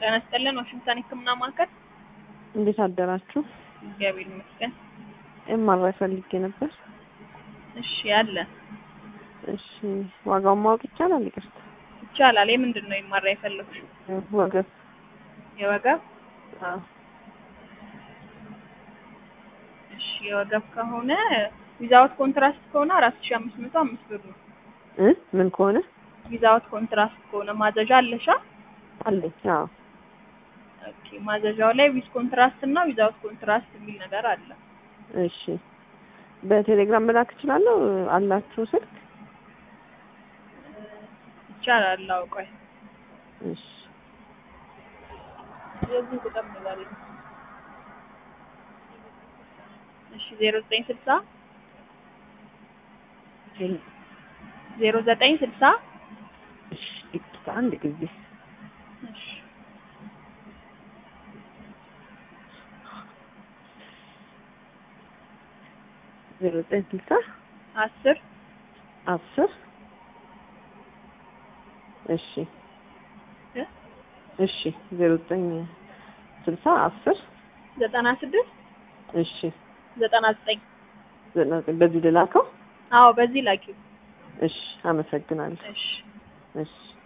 ጤና ይስጥልን ዋሽንግተን ሕክምና ማዕከል። እንዴት አደራችሁ? እግዚአብሔር ይመስገን። ኤምአርአይ ፈልጌ ነበር። እሺ አለ እሺ ዋጋውን ማወቅ ይቻላል? ይቅርታ ይቻላል። የምንድን ነው ይማራ የፈለግሽው? ወገብ የወገብ አዎ። እሺ የወገብ ከሆነ ዊዛውት ኮንትራስት ከሆነ አራት ሺህ አምስት መቶ አምስት ብር ነው። እ ምን ከሆነ ዊዛውት ኮንትራስት ከሆነ ማዘዣ አለሻ? አለኝ። አዎ ኦኬ ማዘዣው ላይ ዊዝ ኮንትራስት እና ዊዛውት ኮንትራስት የሚል ነገር አለ። እሺ በቴሌግራም መላክ እችላለሁ? አላችሁ ስልክ? ይቻላል። አዎ ቆይ እሺ የዚህ ቁጥር ንገሪ። እሺ ዜሮ ዘጠኝ ስልሳ ዜሮ ዘጠኝ ስልሳ እሺ ይቅርታ አንድ ጊዜ እሺ ዜሮ ዘጠኝ ስልሳ አስር አስር እሺ እ እሺ ዜሮ ዘጠኝ ስልሳ አስር ዘጠና ስድስት እሺ ዘጠና ዘጠኝ ዘጠና ዘጠኝ በዚህ ልላከው? አዎ በዚህ ላኪው። እሺ አመሰግናለሁ። እሺ እሺ